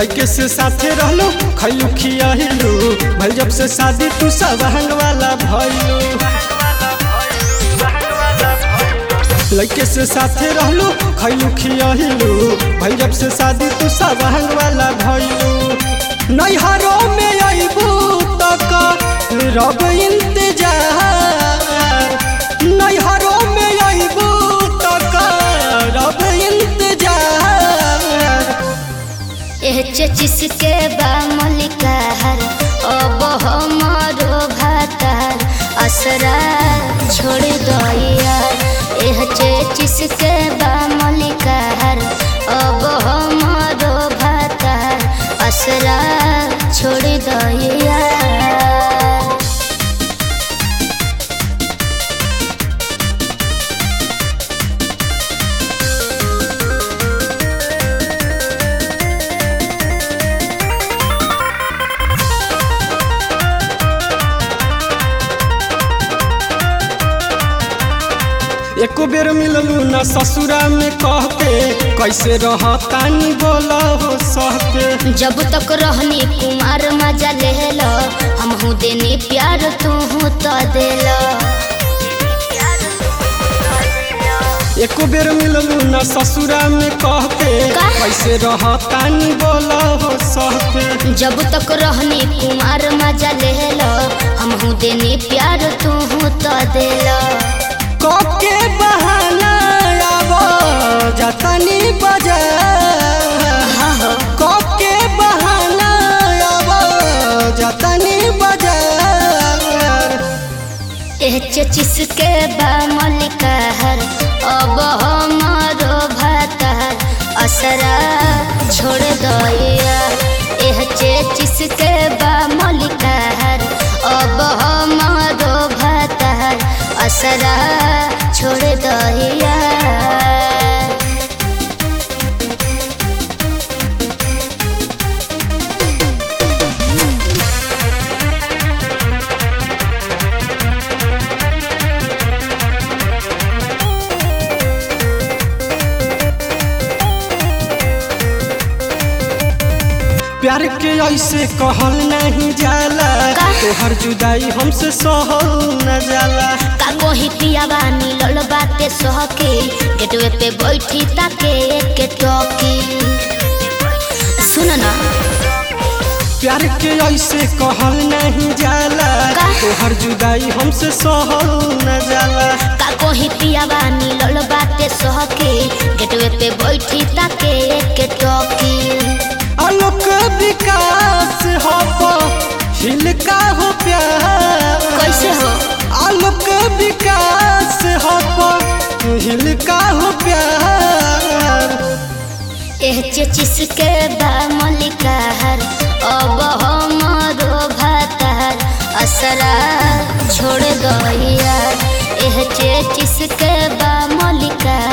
लड़के से साथे रहलो खैलू खियाहिलू भल जब से शादी तू सब हंग वाला भइलू लड़के से साथे रहलो खैलू खियाहिलू भल जब से शादी तू सब हंग वाला भइलू नैहरों में अइबू तक रब इंतजार नैहरों में अइबू तक रब इंतजार एह चचिसके बा मलिकार अब हमारो भातार असरा छोड़ दइया एह चचिसके बा मलिकार अब हमारो भातार असरा छोड़ दइया एको बेर मिललू न ससुरा में कहते कैसे रहतानी बोला हो सहते जब तक रहनी कुमार मजा लेला हमहू देनी प्यार तू तो देला एको बेर मिललू न ससुरा में कहते का? कैसे रहतानी बोला हो सहते जब तक रहनी कुमार मजा लेला हमहू देनी प्यार तू तो देला के बहाना आबो जतनी बाजार हाँ हो के बहाना आबो जतनी बाजार एह चचिसके बा मलिकार अब हमारो भातार असरा छोड़ दइया एह चचिसके बा मलिकार अब हमारो भातार असरा छोड़ दइया प्यार के ऐसे कहल नहीं जाला का? तोहर जुदाई हमसे सहल न जाला का कोही पियावा मिलल बाटे सहके गेटवे पे बैठी ताके एक टोकी सुन ना प्यार के ऐसे कहल नहीं जाला का? तोहर जुदाई हमसे सहल न जाला का कोही पियावा मिलल बाटे सहके गेटवे पे बैठी ताके एक टोकी आलोक विकास हो हिलका हो प्यार कैसे हो आलोक विकास हो हिलका हो प्यार एह चचिसके बा मलिकार अब हमारो भातार असरा छोड़ दइया एह चचिसके बा मलिकार